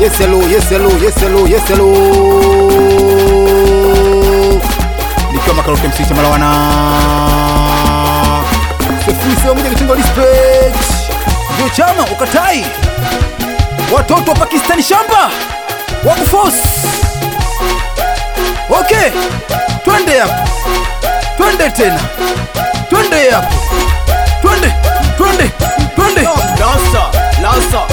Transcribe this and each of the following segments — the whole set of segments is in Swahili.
Yes hello, yes hello, yes hello, yes hello. Nikiwa Makaroke MC cha Malawana. Sifuri sio moja kitengo respect. Ndio chama ukatai. Watoto wa Pakistani shamba. Wako force. Okay. Twende hapo. Twende tena. Twende hapo. Twende. Twende. Twende. Lanza, lanza.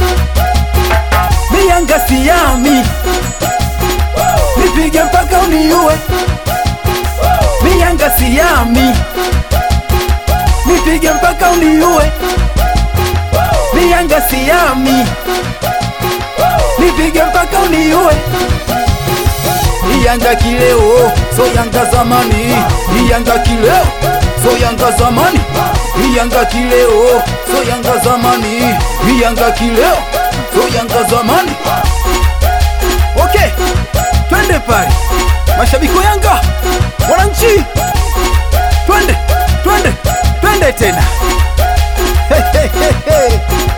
Miyanga siyami nipige mpaka uniue. Miyanga siyami nipige mpaka uniue. Miyanga siyami nipige mpaka uniue. Iyanga kileo so yanga zamani, iyanga kileo so yanga zamani, iyanga kileo so yanga zamani, iyanga kileo so yanga zamani. Okay, twende pale, mashabiki wa Yanga, wananchi, twende twende twende tena. Hey, hey, hey, hey.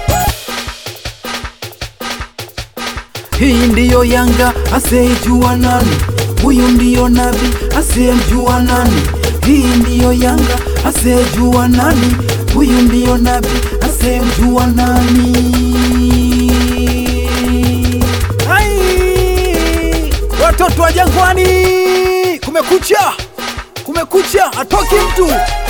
Hii ndiyo Yanga asiyejua nani, huyu ndiyo nabi asiyemjua nani. Hii ndiyo Yanga asiyejua nani, huyu ndiyo nabi asiyemjua nani. Ai, watoto wa Jangwani, kumekucha, kumekucha, atoki mtu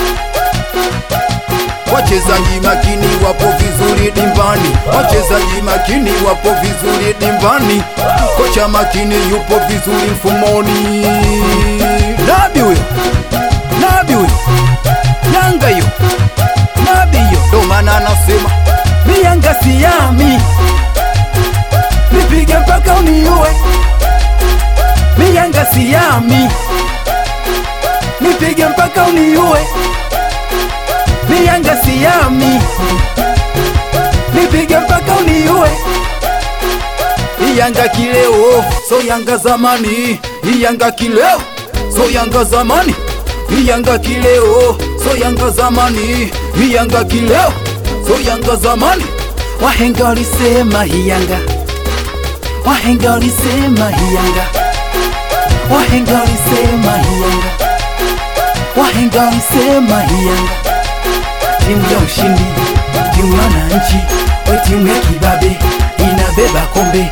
Wachezaji makini wapo vizuri dimbani, wachezaji makini wapo vizuri dimbani, kocha makini yupo vizuri mfumoni. Nabi huyo, Nabi huyo, Yanga hiyo, Nabi hiyo, ndo maana anasema mi Yanga siyami, nipige mpaka uniue. Mi Yanga siyami, nipige mpaka uniue mi Yanga siyami, nipige mpaka uniue. Iyanga kileo so Yanga zamani, Iyanga kileo so Yanga zamani, Iyanga kileo so Yanga zamani, Iyanga kileo so Yanga zamani. Wahenga walisema Iyanga, wahenga walisema Iyanga, wahenga walisema Iyanga, wahenga walisema Iyanga timu ya ushindi, timu ya wananchi, we timu ya kibabe inabeba kombe.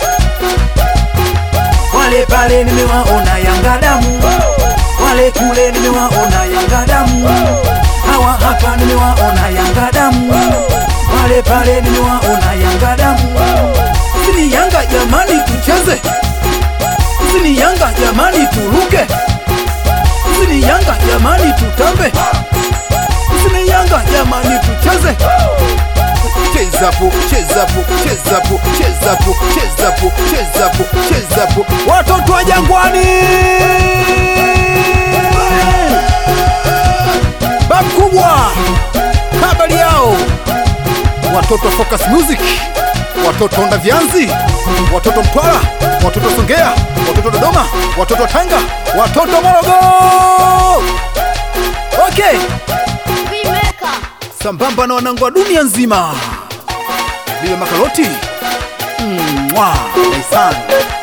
Wale pale nimewaona Yanga damu, wale kule nimewaona Yanga damu, hawa hapa nimewaona Yanga damu, wale pale nimewaona Yanga damu. Sini Yanga jamani, tucheze. Sini Yanga jamani, turuke. Sini Yanga jamani, tutambe sini Yanga jamani, tucheze chezapo chezapo chezapo chezapo chezapo chezapo chezapo, watoto wa Jangwani, bab kubwa, habari yao, watoto wa Focus Music, watoto wa Ndavianzi, watoto Mtwara, watoto Songea, watoto Dodoma, watoto Tanga, watoto Morogoro. Okay sambamba na wanangu wa dunia nzima, vile makaroti mwa mm,